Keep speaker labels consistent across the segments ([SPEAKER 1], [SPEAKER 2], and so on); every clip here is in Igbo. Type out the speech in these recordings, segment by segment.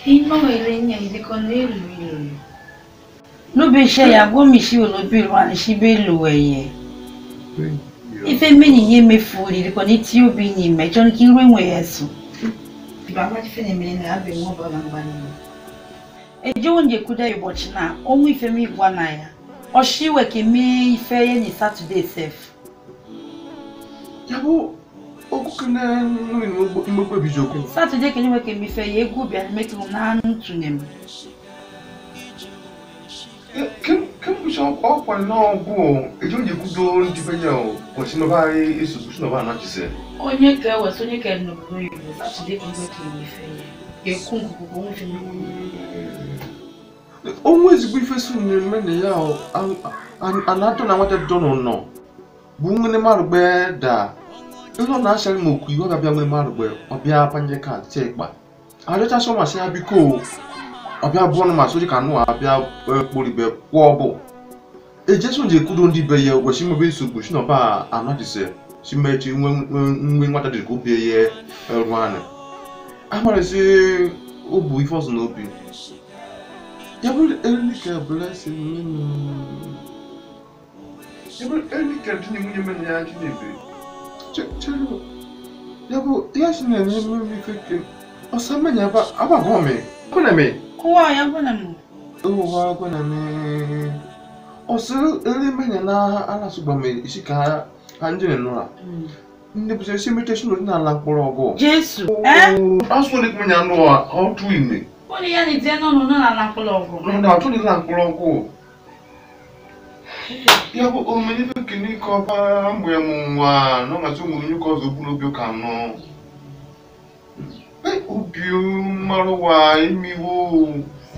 [SPEAKER 1] iná ilé yẹn ìdíkọ nílùú ìlú lóbi iṣẹ́ ìyàgbọ́ mi sí olóbì wa ní síbẹ̀ lò ẹ̀yẹ ife mẹ́yìn yé mi fò ìdíkọ ní tí ó bí ní mẹ́jọ ní kí n ròyìn ẹ̀ sùn. bàbá ti fẹ́ ní mi ní abẹ́ wọn bá bá gbà nínú. ẹjọ́ oúnjẹ kúdà ìbọ̀chí náà ohun ife mi wà náà yá ọ̀ṣìwẹ̀ kì í mi ife yẹn ní Saturday sef.
[SPEAKER 2] yabo okukene imekpe bijoko
[SPEAKER 1] Saturday kì í wẹ̀ kì í mi ife yẹn egwu bịa mẹ́kì m náà ntụnye m.
[SPEAKER 2] kemgbe ọkwa náà bụ eji onye kwudo ndị be ya kwesị nọba eso kwesị nọba anachise
[SPEAKER 1] onye ka eweta onye ka n'obodo oyibo Saturday kì í wẹ̀ kì í mi ife yẹn ekwu nkuku ohun fi mi
[SPEAKER 2] onwe ezigbo ife so mmemme na ya anatọ na nwata dọnọ nọ bụ nwere mmadụ gbe da ihe ọ na-achara m okwu iwe ga-abịa nwere mmadụ gbe ọbịa panye ka tie ịkpa arịọchasị masị ya biko ọbịa bụọ na masị ka nụ abịa kporibe kwụọ bụ ejesu nje kwudo ndị be ya gwesi mebe nsogbu si nọba anọdise si mechi nwe nwata dị ka obi ya rụ anya amarịsị obu ife ọzọ n'obi ya bụrụ elike blessing menu ya bụrụ elike dị na nwunye mere ya chinebe chelu ya bụ ya si na-enye mmiri ife ke ọsa mmanya aba abagọ me kwena me
[SPEAKER 1] Kowa ya gwada mu.
[SPEAKER 2] ụwa kwena me ọsọ ele mmanya na alasụgba me isi ka ha ndị nụra ndị bụsị esi imitation ọdịnala mkpọrọ ọgụ
[SPEAKER 1] Jesu. Eh?
[SPEAKER 2] asụ ndị mmanya nụ ọtụ ime
[SPEAKER 1] Ó ní yẹn ní díẹ̀ náà nínú àlá ńpọ̀lọpọ̀.
[SPEAKER 2] Nọ atụ dị na mkpụrụ ọgwụ. Ya bụ omenye ife kini ka ọba mgbe mụ nwa nọ ngasị ụmụ onye ka ọzọ bụ n'obi ụka nọ. Obi mmarụ wa imiwo.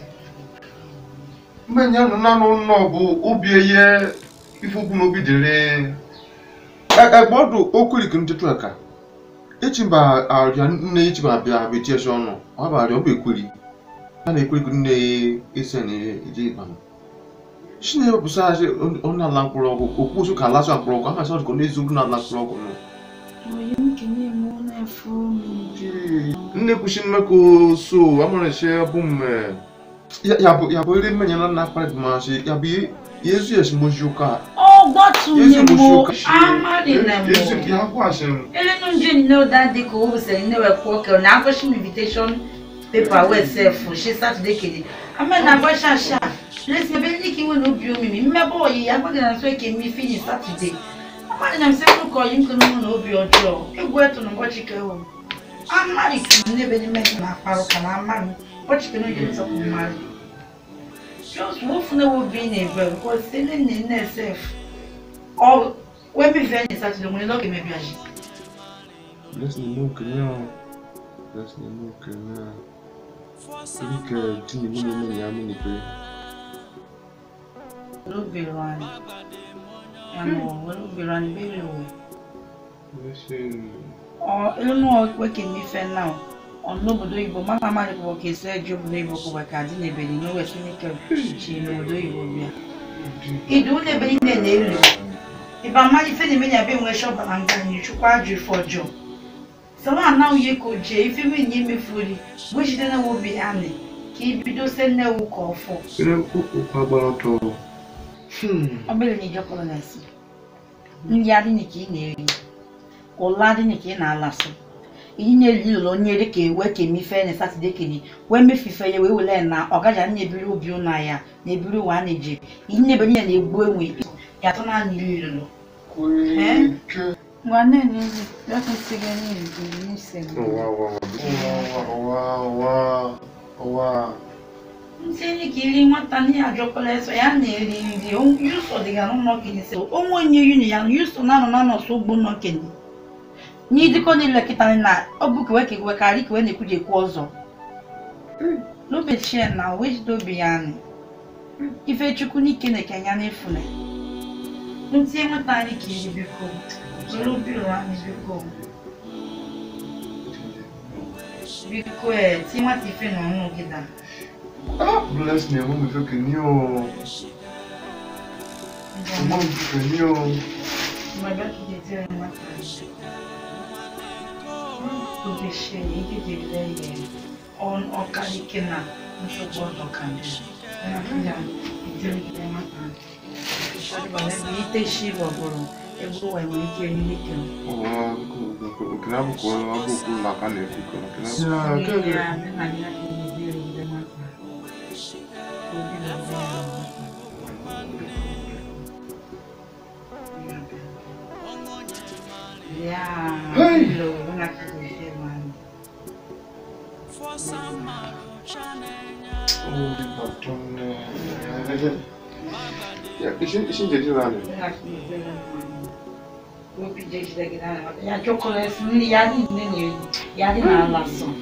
[SPEAKER 2] Mmenye nọ nanụ nọ bụ obi eye ife okwu n'obi dịrị. Egbe ọdụ okwiri kiri ntụtụ aka. Echimba arịa nne echimba abịa abịa echi ọnụ. Ọ bụ arịa ọ bụ ekwiri. a na-ekweghị nne ise na eje ịbam chineke bụsa asị onye ala mkpụrụ ọgwụ okwu osu ka alasụ mkpụrụ ọgwụ amasị ọdụkọ n'eziokwu na ala mkpụrụ ọgwụ nọ
[SPEAKER 1] Oyi m kene mu na-efu m.
[SPEAKER 2] nne kwuchi mmekọ so amarịsị bụ mme ya bụ ya bụ ere mmenya na nna akparị masị ya bụ ya ezu esimozi ụka
[SPEAKER 1] Ọ gbatu
[SPEAKER 2] yezu
[SPEAKER 1] nye
[SPEAKER 2] mozi
[SPEAKER 1] mu
[SPEAKER 2] ụka
[SPEAKER 1] amadi na
[SPEAKER 2] yezu
[SPEAKER 1] mu.
[SPEAKER 2] ya bụ asị m
[SPEAKER 1] Ele no nje ni no that day ko wo se ni we ko ke na ko shi invitation paper we self she Saturday kede. Ame na gba sha sha. Let's be ni ki we no bi omi mi. Me bo yi ya gba na so ke mi finish Saturday. Amadi na se ko ko yin ko no no obi ojo. Egwu eto no bochi ke wo. Amadi ki ne be ni me na paro ka na amadi. Bochi ke no je so ko mari. Just wo fune wo bi na ebe because se ne ne ne self. Oh, we mi fe ni Saturday mo ni lo ke me bi aji.
[SPEAKER 2] Blessing no kenya Blessing no kenya Erike di ni mụ na-eme ya mụ n'ikpe
[SPEAKER 1] olóbìnrin ẹnu olóbìnrin bẹ́ẹ̀ wò
[SPEAKER 2] Blessing
[SPEAKER 1] ọ ẹnu ọpẹ kìíní fẹ náà ọ̀nà Igbo mana amali bụ ka esi eji obodo Igbo kụwa ka adị n'ebeli n'owe sinike chi n'obodo Igbo bịa idu n'ebe niile na-elu ịba mmadụ ife na-eme ya be nwe shọbara nga anyị chukwu ajụ ife ọjọọ sọwa anaghị ihe ka o jee ife nwunye emefuri bụ jide na obi anị ka ibido se nnewu ka ọfọ
[SPEAKER 2] Ere ụkwa gbara ọtọ
[SPEAKER 1] ọ bụrụ na ijekọrọ na-esi nri adịghị ka ị na-eri ụla adịghị ka ị na-alasị iyi na-eli ụlọ onye ere ka ewe ka emife na satọde kene wee mefife ya wee wele na ọgaja na-ebiri obi ụna ya na-ebiri ụwa a na-eje iyi na-ebe niile na-egbu enwe ya atọ naanị iri lụlụ
[SPEAKER 2] Kweke
[SPEAKER 1] ngwa na-enye yakwesịghị n'ezi n'ise
[SPEAKER 2] Ụwa ụwa ụwa ụwa ụwa ụwa
[SPEAKER 1] ntị enyi ka iri nwata ndị ajọkwala eso ya na-eri nri yuso dịga n'ụlọ kenye sị onwe onye yuni ya yuso na-anọ na nọsụ ugbo nọ kenye n'idikọ niile kịta na ọ bụ kewe ka ewe karị kewe na-ekwuje ekwu ọzọ n'obechie na wejidobi ya anyị ife chukwu n'ike na kenya n'efune ntị enweta anyị ka iri biko zoro biro anyị biko biko ee ti nwata ife na ọnụ gị da
[SPEAKER 2] Ah, bless me, mami fẹ́ kì ní o. Mami fẹ́ kì ní o.
[SPEAKER 1] Mọ̀lá kì í jẹ́ nwata tó fi ṣe èyíkéjì lẹ́yìn ọkara ike na nsogbu ọdọ ka ndị ya ijere maka ebe ite shi bọbụrụ ebe ụwa nwere ike eriri ike
[SPEAKER 2] Okene abụkwa onye ọbụ okwu ụlọ aka na-ekwu okene
[SPEAKER 3] Si na kege Hey! Oh, baton. Ya, işin işin jadi lan.
[SPEAKER 1] Ya chocolate ni ya ni ni ni ya ni na la so.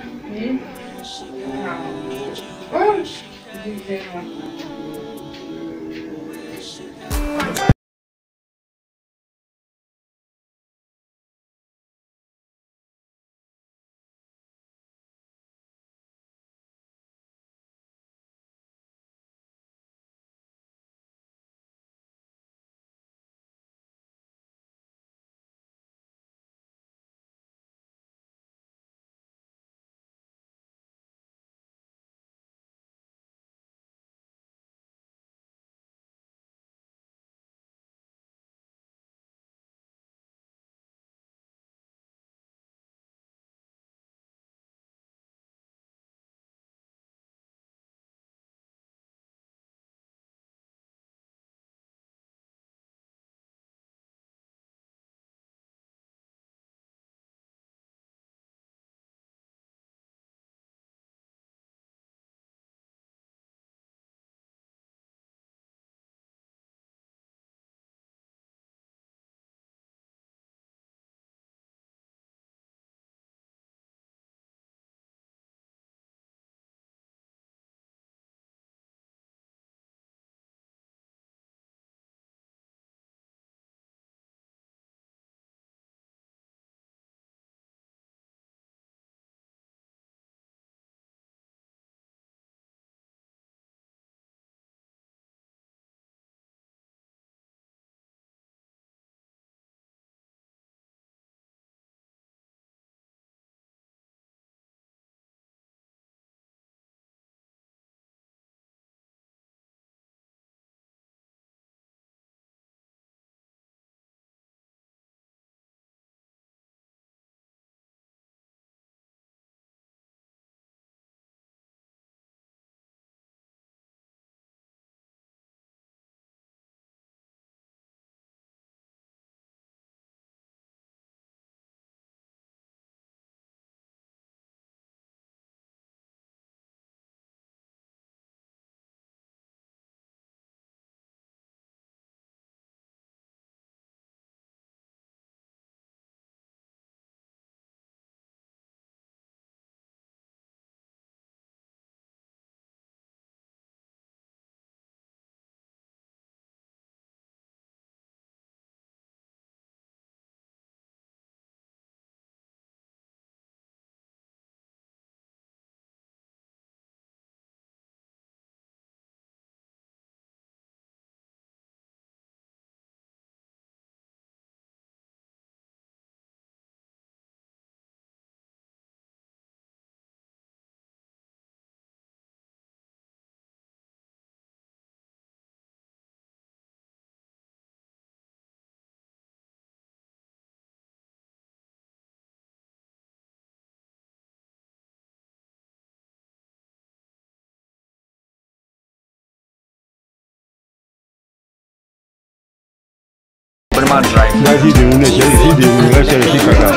[SPEAKER 4] Burma Drive.
[SPEAKER 5] Daddy, they will not share it. They will not share it. Kaka.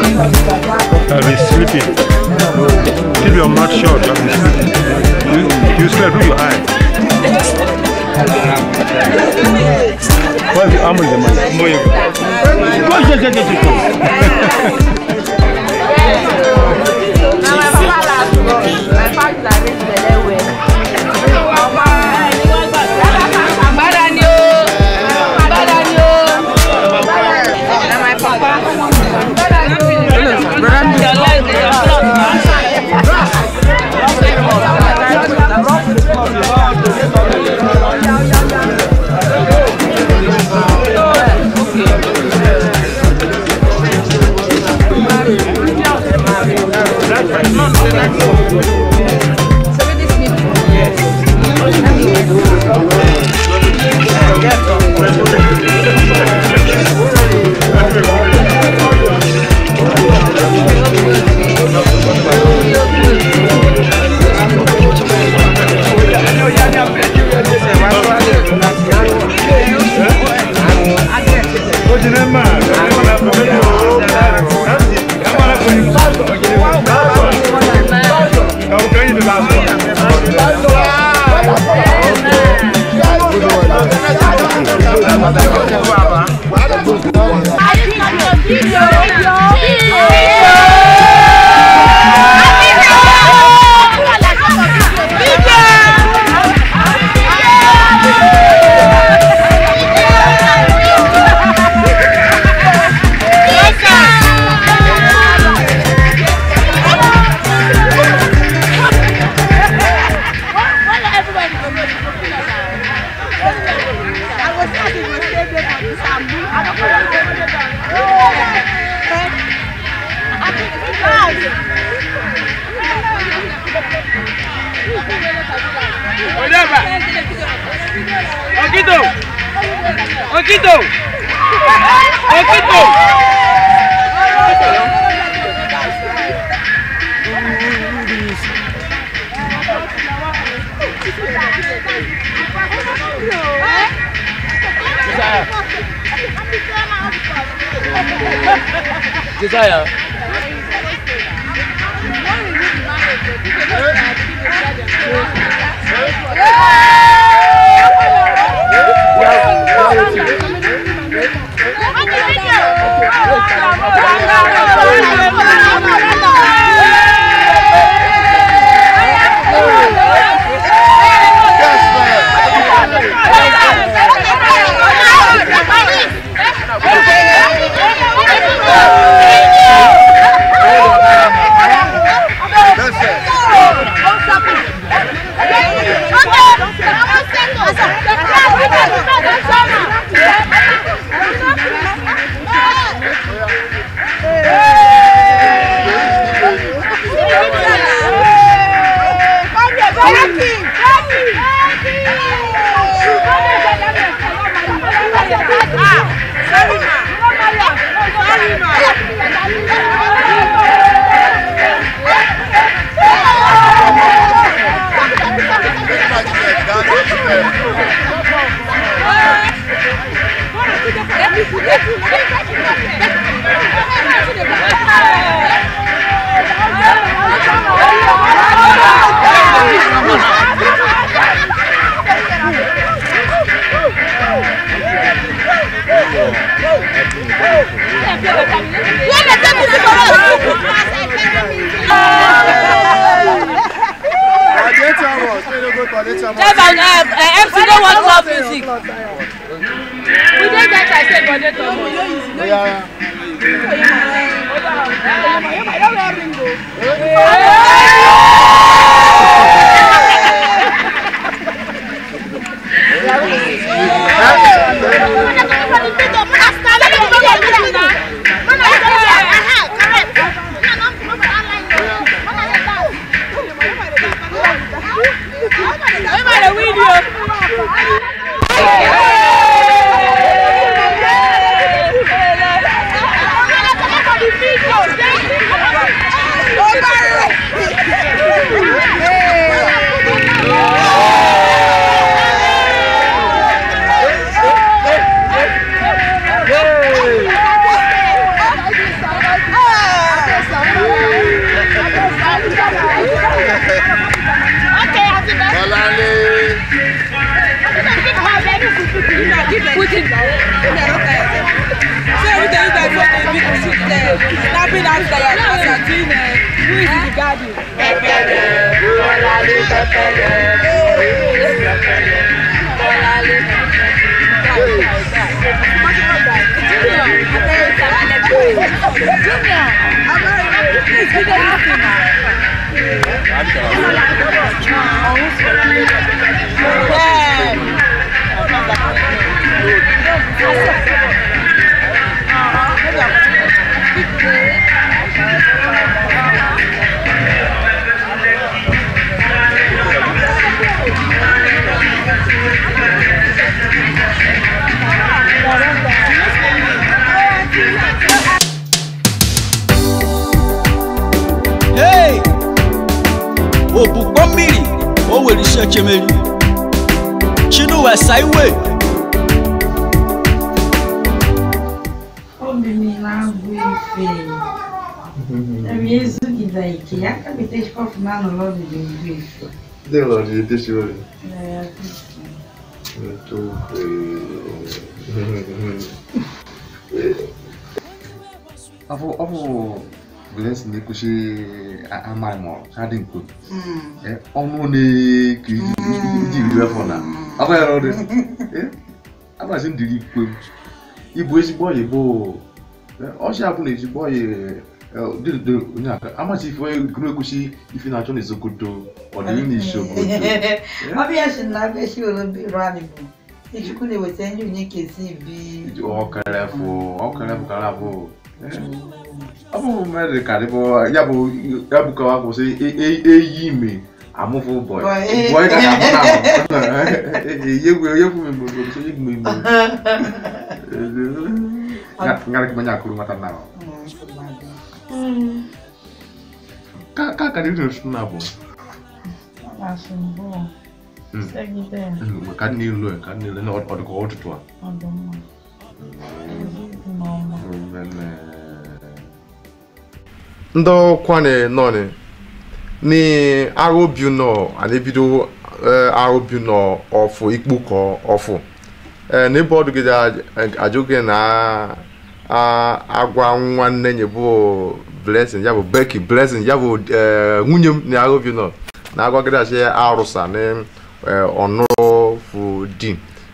[SPEAKER 5] I'll be sleeping. Keep your mouth shut. I'll be sleeping. You, you sleep through your eye. What's the arm of the man? Boy. Go, go, go, go, go.
[SPEAKER 4] That's right. Okito! Okito! Okito!
[SPEAKER 6] Desire.
[SPEAKER 7] Chairman, uh, uh, MC no want love music. We dey get I say body to mo. Put it down. So everything you guys want to be to sit there, snapping after your class and doing uh, who is the garden.
[SPEAKER 4] Thank
[SPEAKER 6] obukpọ mmiri o were isi echemeri chinuwe saiwe
[SPEAKER 1] obi m na-agụ ife emi ezugide ike ya ka bete shkọf na anọrọ ọdụ ga-egbu ife
[SPEAKER 3] Ndị ụlọ dị edeshi ori.
[SPEAKER 1] Eh,
[SPEAKER 2] ọ bụ ọ bụ blessing na-ekwuchi amaghị ma ha dị nko
[SPEAKER 1] mm.
[SPEAKER 2] Eh, ọnụ na-eke iji iri afọ na ọ bụ ya ọrụ agbasi ndiri ikwe ịbụ ezigbo ọyị bụ ọchị abụ na ezigbo ọyị dịdo onye aka amachi ife gụrụ ekwuchi ife na-achọ na ezogodo ọdịrị na isi obodo
[SPEAKER 1] ọbịa si na abịa si were obi rani bụ ijikwu na-eweta ndị onye kesi bi
[SPEAKER 2] ọkara fụ ọkara fụ kara bụ ọ bụ mmadụ ka dịbụ ya bụ ya bụ ka ọ kwụsị eyi ime amụfụ bọị
[SPEAKER 1] Boy, eh.
[SPEAKER 2] bọị ka na-amụ na yegwu yegwu m mgbe mgbe so yegwu m mgbe ngara ka manya akụrụ nwata na ka ka ka dị n'osu na bụ
[SPEAKER 1] na-asụ mbụ segide
[SPEAKER 2] mgbe ka nne ilu ka nne ilu na ọdụkọ ụtụtụ a
[SPEAKER 1] ọdụmma n'ọma
[SPEAKER 3] ndị kwane nọni ni arobi nọ anabido arobi nọ ọfụ ikpukọ ọfụ n'ebe ọdụ gị ajụghị na a- agwa nwanne nye bụ blessing ya bụ becky blessing ya bụ eh, nwunye m na arobi nọ na agwa gị asị arụsa na eh, ọnụrụ fụ di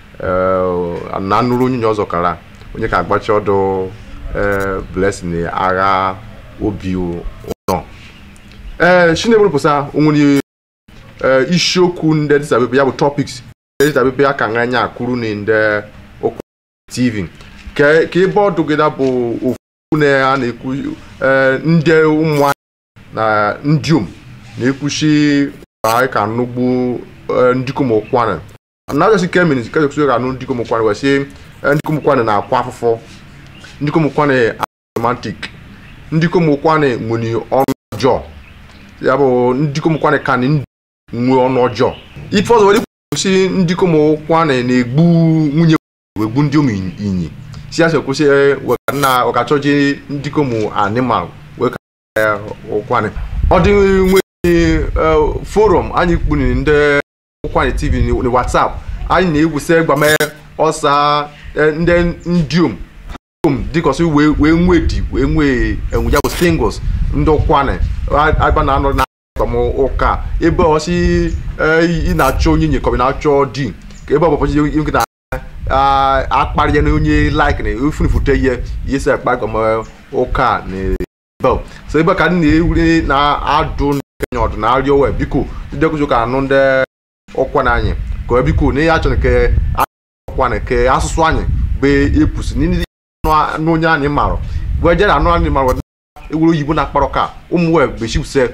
[SPEAKER 3] eh, na nụrụ onye ọzọ kara onye ka agbachi ọdụ eh, blessing na agha obi ụnọ ee chinebere pụsa onwere ee isiokwu ndị dịsabepe ya bụ topics ndị dịsabepe ya ka nga anya kwuru na ndị okwu tv ka ka ebe ọdụ gị da bụ ofu na a na-ekwu ee ndị ụmụ na ndiom na-ekwuchi ka ka nụgbu ndikom ụkwana na ajọsi kemin ka ekwuchi ka nụ ndikom ụkwana wee sị ndikom ụkwana na-akwa afụfụ ndikom ụkwana romantic ndị kom ụkwanị nwere ọnụ ọjọọ ya bụ ndị kom ụkwanị ka na nwee ọnụ ọjọọ ife ọzọ were kwụsị ndị kom ụkwanị na-egbu nwunye wegbu ndị ụmụ inyi si ya kwụsị weka na ọkachọji ndị kom animal weka ụkwanị ọ dị nwere forum anyị kpuni ndị ụkwanị tv na whatsapp anyị na-egwusi gbame ọsa ndị ndiom kom dịkọsị wee wee nwee di wee nwee enwe ya bụ singles ndị ụkwanị agba na anọ na akpam ụka ebe ọsị ị na-achọ onye nye kọbi na-achọ di ka ebe ọbọchị ihe na akparị ya na onye like na efunifute ihe ihe si akpa kọm ụka na bel so ebe ka ndị na-ewuri na-adụ ndị kenya ọdụ na arịọ wee biko ndị ọkụzụ ka anụ ndị ụkwanị anyị ka biko na ihe achọrọ ke ụkwanị ke asụsụ anyị bụ epusi ndị n'onye anyị marụ wee jere anụ anyị marụ ewuru oyibo na-akparọ ka ụmụ wee bechipụse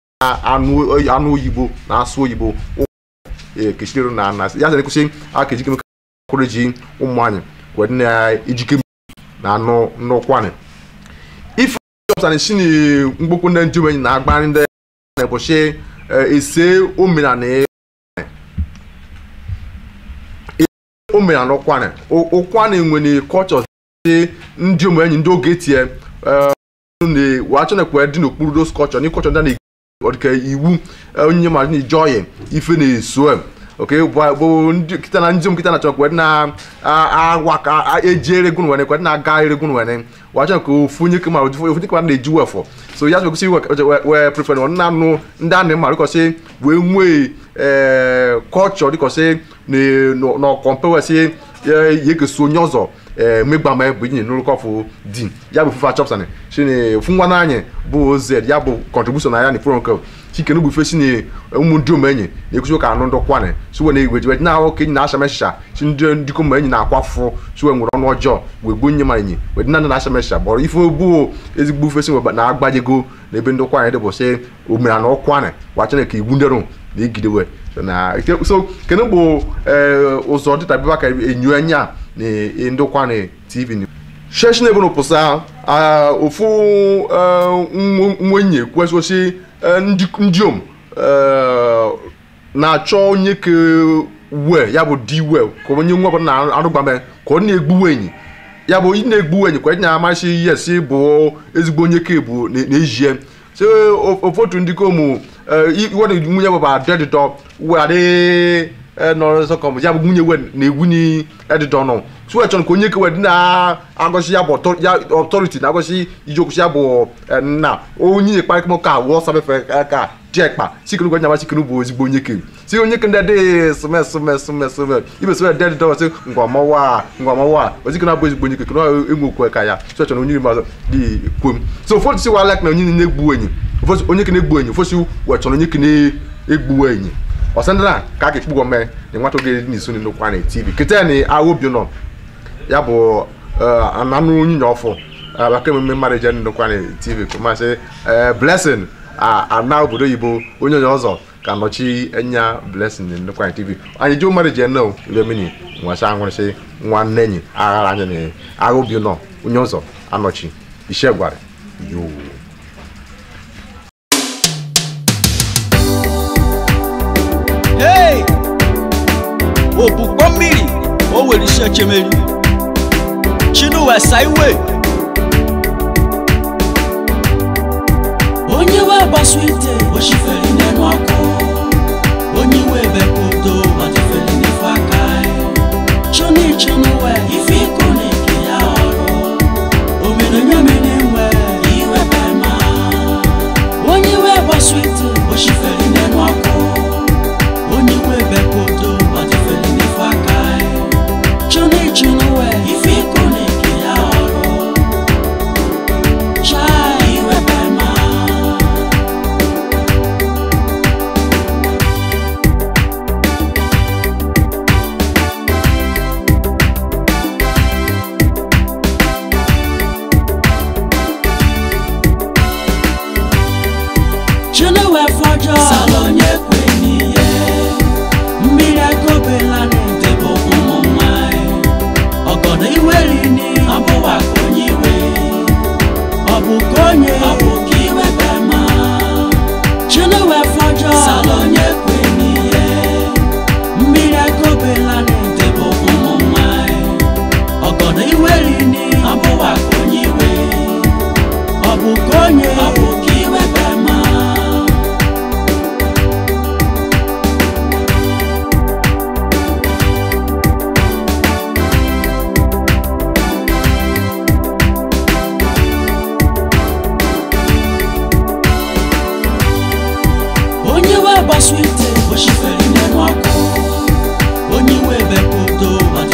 [SPEAKER 3] anụ oyibo na asụ oyibo kechiri na ana ya zere kwụsị aka ejike kwụrụ ji ụmụ anyị wee dị na ejike na anụ nnukwu ife ọpụta na esi na mgbokwu ndị njem enyi na-agba ndị na-ekwụsị ese omenala omenala ụkwanị ụkwanị nwere kọchọ ndị ụmụ enyi ndị oge tie wachọ na-ekwe dị n'okpuru dos kọchọ na ịkọchọ ndị na ọdịka iwu onye ma na ije ọyị ife na-eso oke bụ ndị kịta na ndị nkịta na-achọ kwe na agwa ka ejere gun wene kwe na-aga ere gun wene wachọ ka ofu onye kema ofu onye kema na-eji wefọ so ya kwesị wee prefer na nna anụ ndị a na-ema dịkọsị wee nwee kọchọ dịkọsị na ọkọmpe wesị ya ekesi onye ọzọ megba ma bụ inye n'ụlọkọfụ di ya bụ fufa chọpụtani shine fu nwa n'anyị bụ oz ya bụ kọntribushọn na ya na ifuru nke chike n'ugbu ife si na ụmụ ndị omenyi na-ekwusi ka anụ ndị kwanị siwe na igwe jiwe na ahụ ka enyi na-acha mesha si ndị ndịkọ ma enyi na-akwa afụfụ siwe nwere ọnụ ọjọọ wee gbuo nye ma enyi wee dị na ndị na-acha mesha bọrọ ife bụ ezigbo ife si na agbajego na ebe ndị kwanị dị bụ si omenala ọkwanị wachana ka igbu ndịrụ na igidewe so kene bụ ụzọ dịta bịba ka enyo anya na ndokwane tv sheshi na ebono pụsa ofu nwenye kwesịsị ndiom eh, na-achọ onye ke we ya bụ di we ka onye nwa ọbụla na-arụgbame ka ọ na-egbuwe enyi ya bụ ị na-egbuwe enyi ka enyi amasị yes bụ ezigbo onye ke bụ na- na-ejie so ofotu ndị kom iwe nwunye bụ ba dedịdọ were nọrọsọkọm ya bụ nwunye we na-egwunye edịdọ nọ so echọrọ ka onye kewe dị na-agọsi ya bụ ọtọ- ya ọtọriti na-agọsi ijeokwusi ya bụ eh, nna onye kparịkpọ ka wụọ sabefe ka diekpa sikiri gwa nyama sikiri bụ ezigbo onye ke si onye ke ndị dị sume sume sume sume ibe sume dị dị dọwasị ngwamawa ngwamawa ozikiri abụ ezigbo onye ke kena enwe okwu ka ya so echọrọ onye iri mazụ dị kwom so ụfọdụ si wala na onye na-egbu enyi ụfọdụ onye ke na-egbu enyi ụfọdụ wechọrọ onye ke na-egbu enyi ọsandana ka a ga-ekpu gwa mee na nwata oge dị n'iso n'okwu na tv kete na ahụ obi nọ ya bụ ananụ nwunye ọfụ maka emume mmadụ je nnukwu na tv kụmasị blessing a- ana obodo oyibo onye onye ọzọ ka nọchi enya blessing na nnukwu na tv anyị ji mmadụ je nọ lemini nwasa nwụrịsị nwanne enyi aghara anya na agha obi nọ onye ọzọ anọchi ishe gwara yoo
[SPEAKER 6] Hey! Òbúgbọ́ mmiri o were isi echemeri Chinua Saiwe onye we gbasu ite oshifere n'enu ọkụ onye we bekodo ọdịfere n'ife aka chuni Chinua ife iko na-eke ya ọrụ omenonye mere nwe iwe bema onye we gbasu ite oshifere n'enu ọkụ onye nwe bekodo ọdịfere n'ife aka chuni Chinua ife iko na-eke ya ọrụ chai iwe bema Chinua fọjọ salonye kwe n'ihe mmiri agobela na-edebe ụmụ nwanyị ọgọdọ iweri ni ọbụwa ka onye iwe ọ bụ ka onye ọ bụ ka iwe bema Chinua fọjọ salonye kwe n'ihe mmiri agobela na-edebe ụmụ nwanyị ọgọdọ iweri ni ọbụwa ka onye iwe ọ bụ ka onye ọ bụ ka iwe bema onye we gbasu ite